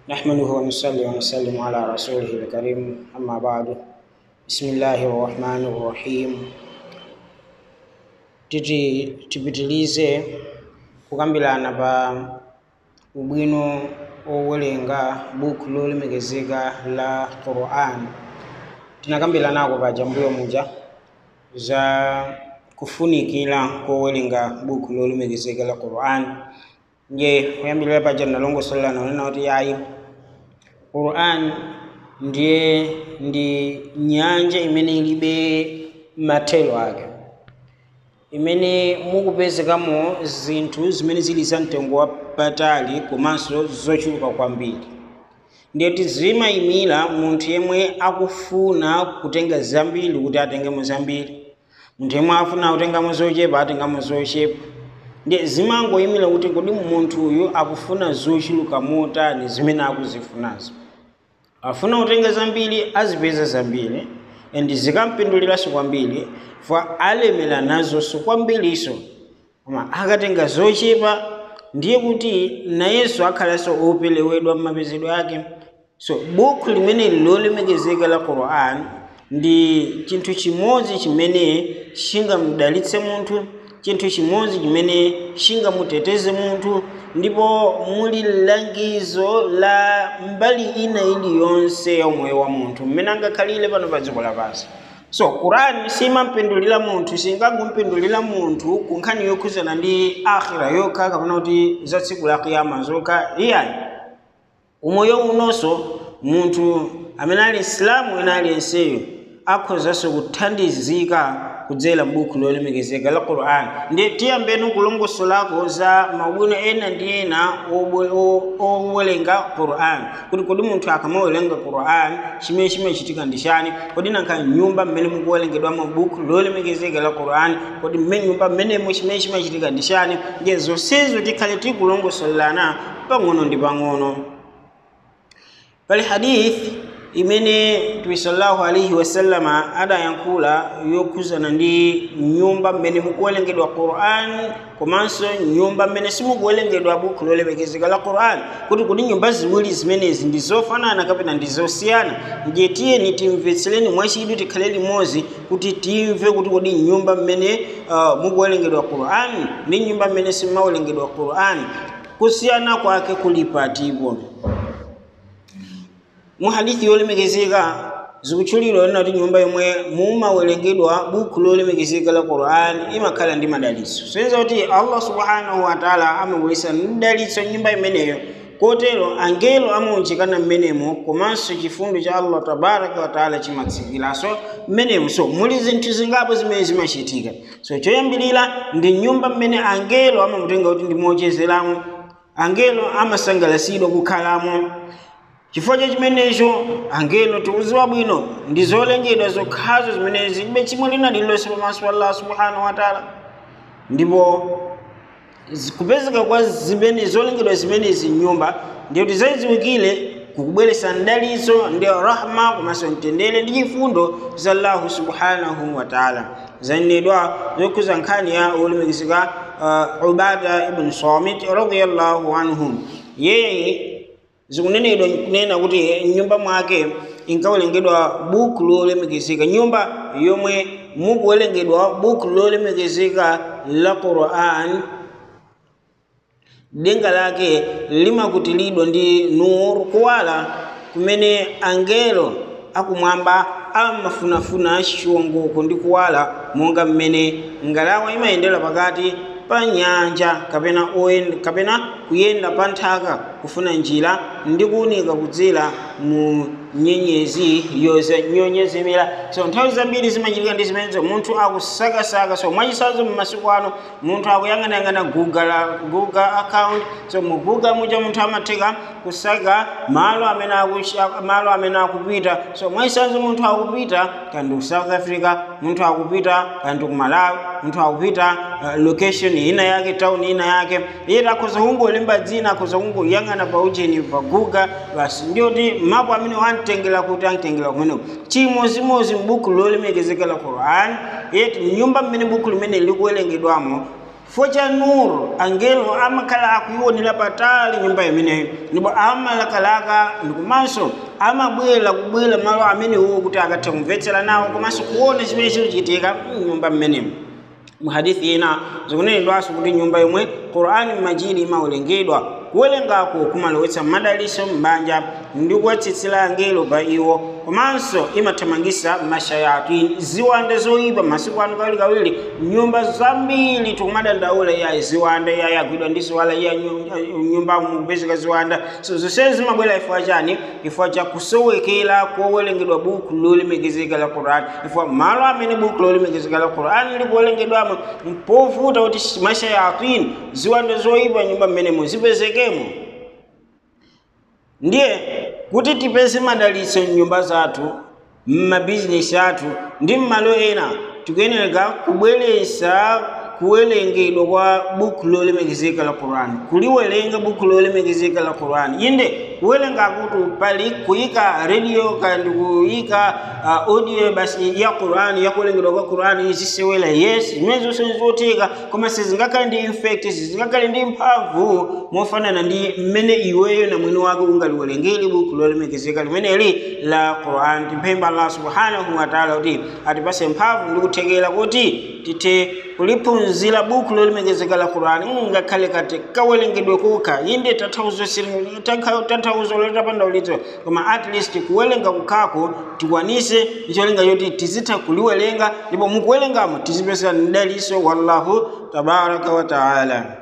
نحمده ونصلي ونسلم على رسوله الكريم أما بعد بسم الله الرحمن الرحيم titi tipitilize kukambirana pa ubwino owerenga buku lolemekezeka la quran tinakambiranako pa jambuyo muja za kufunikira kowerenga buku lolemekezeka la quran nje kuyambirira paja nalongosolera nanena kuti yayi quran ndiye ndi nyanja imene ilibe mathelo ake imene mukupezekamo zinthu zimene zili za mtengo wapatali komanso zochuluka kwambiri ndiyeti zimayimira munthu yemwe akufuna kutenga zambiri kuti atengemo zambiri munthu yemwe afuna kutengamo zochepa atengamo zochepa ndiye zimangoyimira kuti kodi munthu uyu akufuna zochuluka motani zimene akuzifunazo afuna kutenga zambiri azipeza zambiri and zikampinduliranso kwambiri fa alemera nazonso kwambiriso koma akatenga zochepa ndiye kuti nayenso akhalanso opelewedwa mmapezedwe ake so buku limene lolemekezeka la quran ndi chinthu chimodzi chimene chingamudalitse munthu chinthu chimodzi chimene chingamuteteze munthu ndipo muli langizo la mbali ina iliyonse ya umoyo wa munthu mmene angakhalire pano pa dziko lapansi so qurani simampindulira munthu singangompindulira munthu ku nkhani yokhuzana ndi akhira yokha kapena kuti za tsiku la kiyama zokha iyayi umoyo unonso munthu amene ali isilamu ena aliyenseyo akhozanso kuthandizika kudzera m'buku lolemekezeka la quran ndiye tiyambeni kulongosolako za maubwino ena ndi ena owerenga quran kuti kodi munthu akamawerenga quran chimene chimachitika ndi chani kodi nankha nyumba mmene mukuwerengedwamo buku lolemekezeka la quran kodi nyumba mmenemo chimene chimachitika ndi chani ndiye zonsezo tikhale tikulongosolelana pang'ono ndi pang'ono pali hadithi imene mtume sallallahu alaihi wasallama adayankhula yokhuzana ndi nyumba mmene mukuwerengedwa quran komanso nyumba mmene simukuwerengedwa buku lolemekezeka la quran kuti kuti nyumba ziwiri zimenezi ndi zofanana kapena ndi zosiyana ndiye tiyeni timvetsereni mwachidwi tikhale limodzi kuti timve kuti kodi nyumba mmene uh, mukuwerengedwa quran ndi nyumba mmene simumawerengedwa quran kusiyana kwake kuli patipo mu hadithi yolemekezeka zikutchulidwa lina kuti nyumba yomwe mumawerengedwa buku lolemekezeka la quran imakhala ndi madalitso soyenza kuti allah subhanahu wataala amabweretsa mdalitso nyumba imeneyo kotero angelo amaunjikana mmenemo komanso chifundo cha allah tabaraka wataala chimatsikiranso mmenemo so muli zinthu zingapo zimene zimachitika so choyambirira ndi nyumba mmene angelo amamutenga kuti ndi mochezeramo angelo amasangalatsidwa kukhalamo chifukwa cha chimenecho angelo tikudziwa bwino ndi zolengedwa zokhazo zimene zilibe chimwe lina lililonse pamaso pa allah subhanahu wataala ndipo kupezeka kwa zimene zolengedwa zimenezi nyumba ndiyo kuti zaziwikire kukubweretsa mdalitso ndi rahma komanso mtendere ndi chifundo za allahu subhanahu wataala zanenedwa zokhuza nkhani ya olemekezeka uh, ubada ibn samit radiallahu anhu yeye zikunenedwa kunena kuti nyumba mwake inkawerengedwa buku lolemekezeka nyumba yomwe mukuwerengedwa buku lolemekezeka la quran denga lake limakutilidwa ndi nur kuwala kumene angelo akumwamba amafunafuna chiwongoko ndi kuwala monga mmene ngalawa imayendera pakati pa nyanja kapena oyenda kapena kuyenda pa nthaka kufuna njira ndi kuwunika kudzera mu nyenyezi yonyezimira so nthawi zambiri zimachitika ndi zimenezo munthu akusakasaka so mwachisazo mmasiku ano munthu akuyang'anayang'ana google, google account so mu google muja munthu amatheka kusaka malo amene malo amene akupita so mwachisazo munthu akupita kandi ku south africa munthu akupita kandi ku malawi munthu akupita uh, location ina yake town ina yake iye akhoza kungolemba dzina akhoza kungoyang'ana pa ujeni pa google basi ndiyoti mapo amene wantengera kuti antengera kumeneko chimozimozi m'buku lolemekezeka la quran yeti nyumba mmene buku limene likuwerengedwamo chifukwa cha nuru angelo amakhala akuyionera patali nyumba imeneyo ndipo amalakalaka ndikomanso amabwera kubwera malo amenewo kuti akathe kumvetsera nawo komanso kuona chimene chikuchitika mnyumba mmenemo muhadithi ina zikunenedwanso kuti nyumba yomwe qur'ani majidi imawerengedwa kuwerengako kumalowetsa madaliso m'banja ndi kuwatsitsira angelo pa iwo komanso imathamangisa mashayatini ziwanda zoyipa masiku ano kawirikawiri nyumba zambiri tikumadandaula ya ziwanda iya yagwidwa ndi ziwala iya nyumba mukupezeka ziwanda so zonsezi zimabwera ifua chani ifua cha kusowekera kowerengedwa buku lolemekezeka la qur'ani ifua malo amene buku lolemekezeka la qur'ani likuwerengedwamo mpovuta kuti mashayatini ziwanda zoyipa nyumba mmenemo zipezekemo ndiye kuti tipeze madalitso mnyumba zathu mmabizinesi athu ndi mmalo ena tikuyenera kubweresa kuwerengedwa kwa buku lolemekezeka la qur'ani kuliwerenga buku lolemekezeka la qur'ani inde kuwerenga kuti pali kuyika radio kandi kuyika uh, audio basi ya qur'ani yakuwerengedwa kwa qur'ani izisewera yes zimene zonse nizotheka koma sizingakhale ndi infect sizingakhale ndi mphamvu mofanana ndi mmene iweyo na mwini wake ungaliwerengere buku lolemekezeka limeneli la qur'ani timpempha allah subhanahu wa ta'ala kuti atipase mphamvu ndi kuthekera kuti tithe kuliphunzira buku lolemekezeka la qur'ani ngakhale kati kawerengedwe kokha inde tanthauzo lotapanda ulitso koma at least kuwerenga kukhako tikwanise icholinga choti tizitha kuliwerenga ndipo mukuwerengamo tizipeza mdaliso wallahu tabaraka wa taala